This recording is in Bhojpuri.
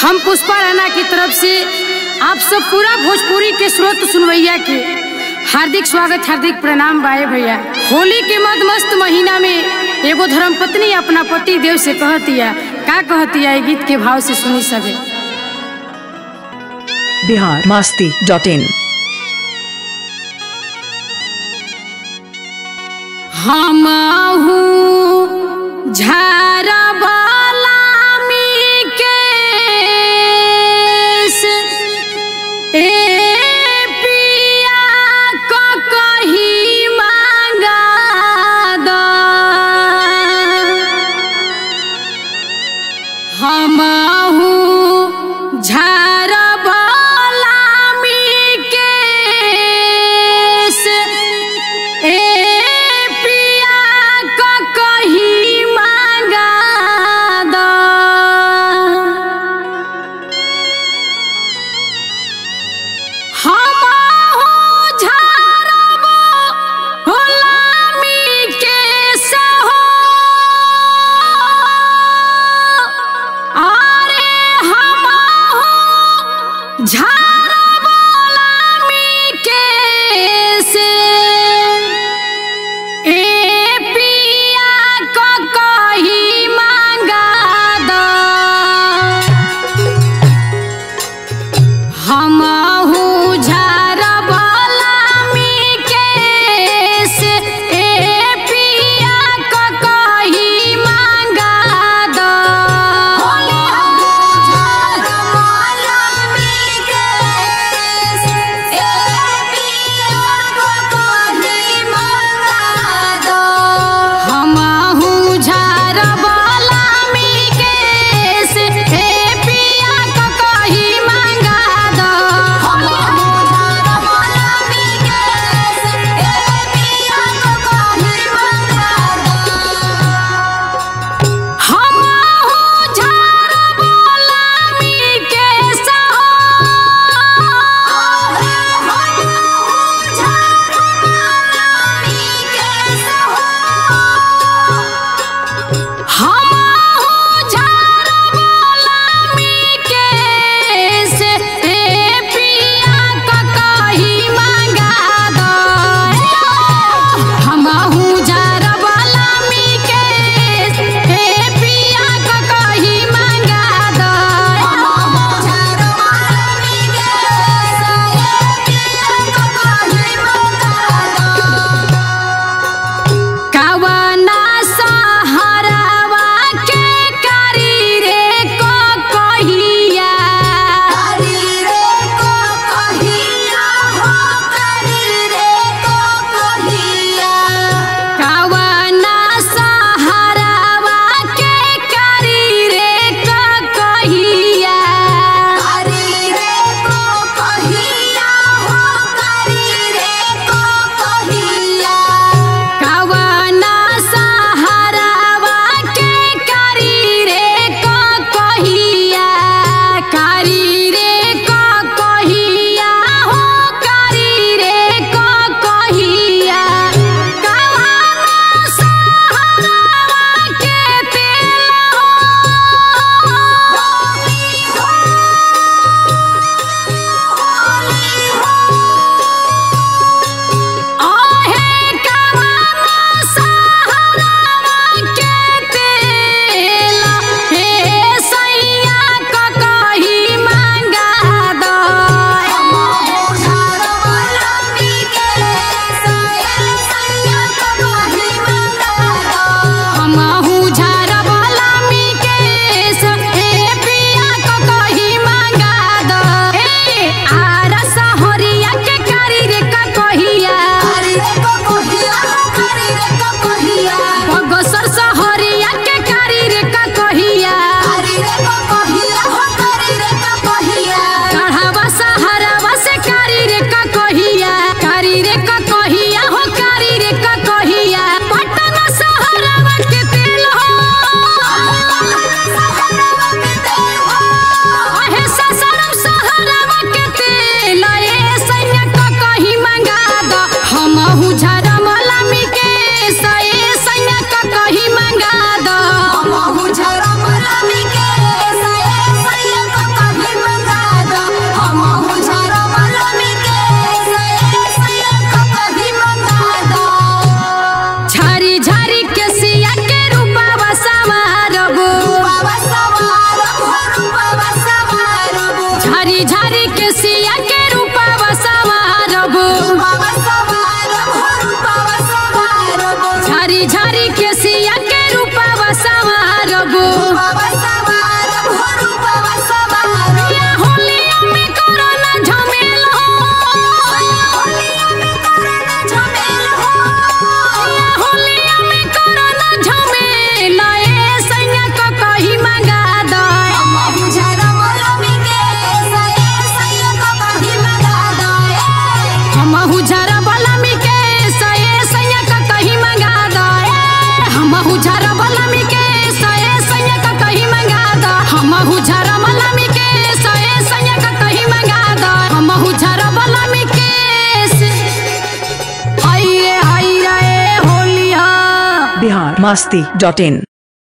हम पुष्पा राणा की तरफ से आप सब पूरा भोजपुरी के स्रोत सुनवैया के हार्दिक स्वागत हार्दिक प्रणाम बाए भैया होली के मद मस्त महीना में एगो धर्म पत्नी अपना पति देव से कहतिया का कहतिया ये गीत के भाव से सुनी सके बिहार मास्ती डॉट इन हम झारा केस ए पिया क कही मांगा द हमहू झारा केस ए पिया क कही मांगा झरा मलामी के सए सैया का कहीं मंगा दा हमहू झरा मलामी के हाय रे हाय रे होलिया बिहार मस्ती डॉट इन